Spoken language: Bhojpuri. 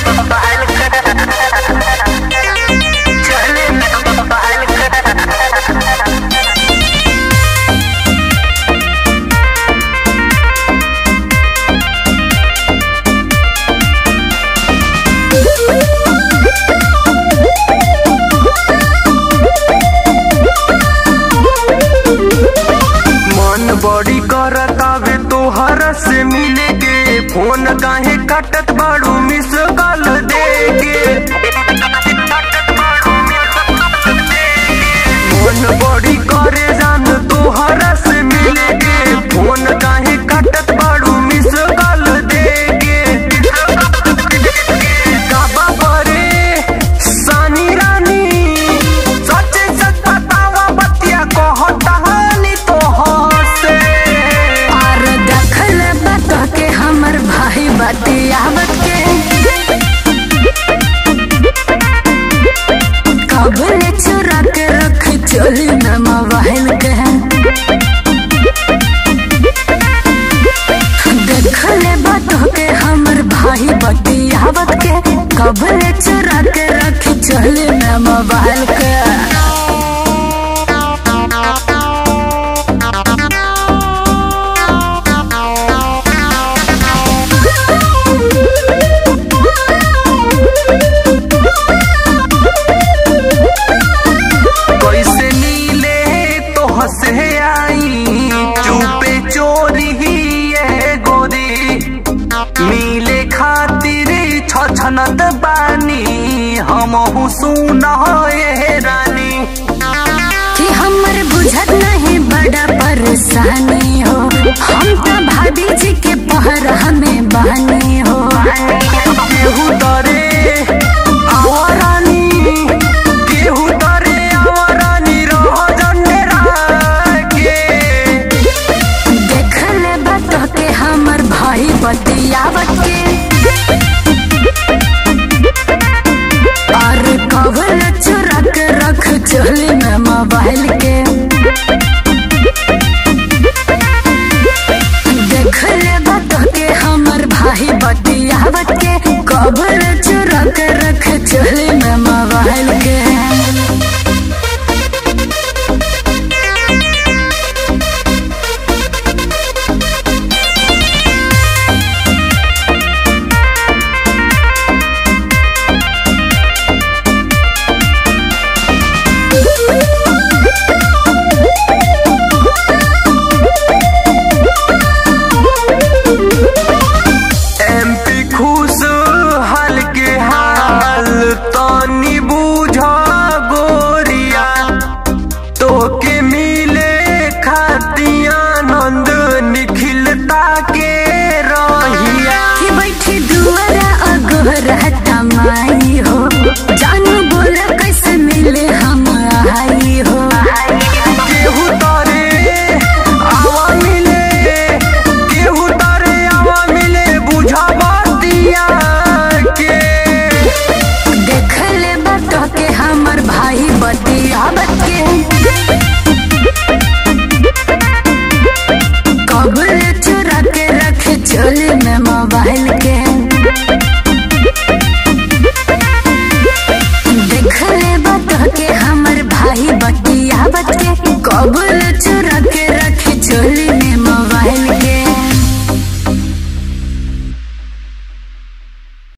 मन बड़ी करतावे तोहर से मिले के फोन काहे कटत बाड़ू मिस कॉल दे के मन बड़ी करे जान तोहर से मिले के फोन काहे कटत बाड़ू मिस कॉल दे के काबा करे सानी रानी सच सच बतावा बतिया कहतानी तोहर से और दखल बता के हमर भाई बतियावत के कबले चुरा के रख चोली में मोबाइल के देखल बता के हमर भाई बतियावत के कबले चुरा के रख चोली में मोबाइल के कैसे नीले तो हंसे आई चुपे चोरी ही ये गोरी मिले खातिर छछनत बानी हम सुन ये रानी कि हमर बुझत नहीं बड़ा परेशानी हो हम तो भाभी जी के पहर हमें बहनी हो केहू तरे आवरानी केहू तरे आवरानी रह जनेरा के देखल बात के हमर भाई बतियावत के और कवल चुरा के रख चोली में मोबाइल के देखल बात के हमर भाई बतियावत के कवल चुरा के रख चोली में मोबाइल के एमपी खुश हाल के हाल तनी बुझ गोरिया तोके मिले खातिया आनंद निखिलता के रहिया कि बैठी दुआरा अगोरा तमाई हो जानू बोल कैसे मिले हम आई हो केहू तरे आवा मिले केहू तरे आवा मिले बुझावतिया के देखल बात के हमर भाई बतियावत के कबल चुरा के रख चोली में मोबाइल